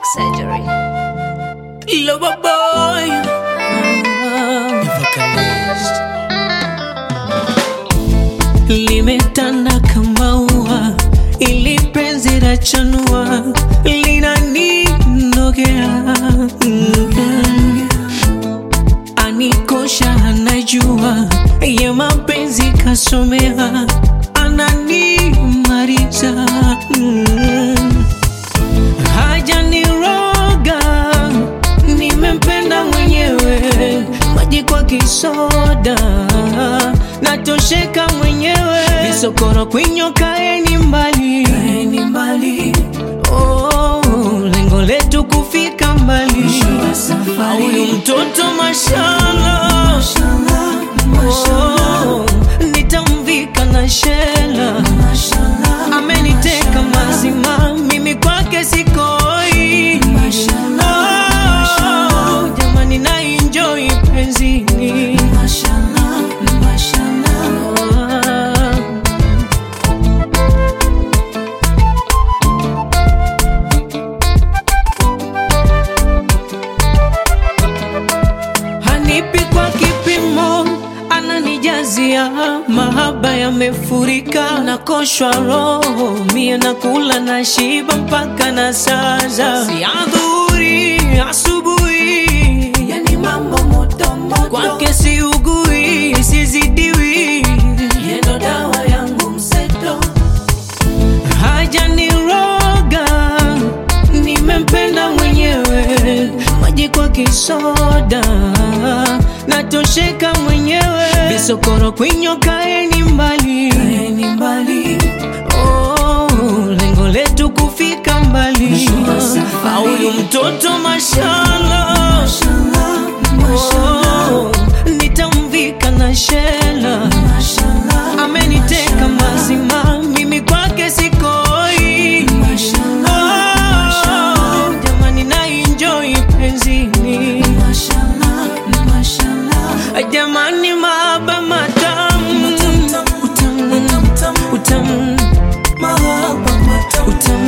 surgery. Lover boy. Evangelist. Limetanda kama ua, ili penzi la chanua linaninogea. Mm. Anikosha, anajua ye mapenzi kasomea, ananimaliza mm. Hajaniroga, nimempenda mwenyewe, maji kwa kisoda, natosheka mwenyewe, visokoro kwinyo, kaeni mbali, kaeni mbali. Oh, lengo letu kufika mbali, huyu mtoto mashallah, oh, nitamvika na shela ameniteka mazima, mimi kwake sikoi. Oh, jamani na enjoy penzini. Ah. hanipi kwa kipimo, ananijazia mahaba yamefurika, nakoshwa roho mie, nakula na shiba mpaka na saza, si adhuhuri asubuhi, yani mambo moto moto, kwake siugui sizidiwi, yendo dawa yangu mseto hajaniroga, nimempenda mwenyewe, maji kwa kisoda, natosheka mwenyewe, visokoro kwinyo, kaeni mbali, kaeni mbali. Oh, lengo letu kufika mbali, huyu mtoto mashallah, oh, nitamvika na shela ameniteka mazima, mimi kwake sikoi. Oh, jamani na enjoy penzini, jamani mahaba matamu, utamu, utamu, utamu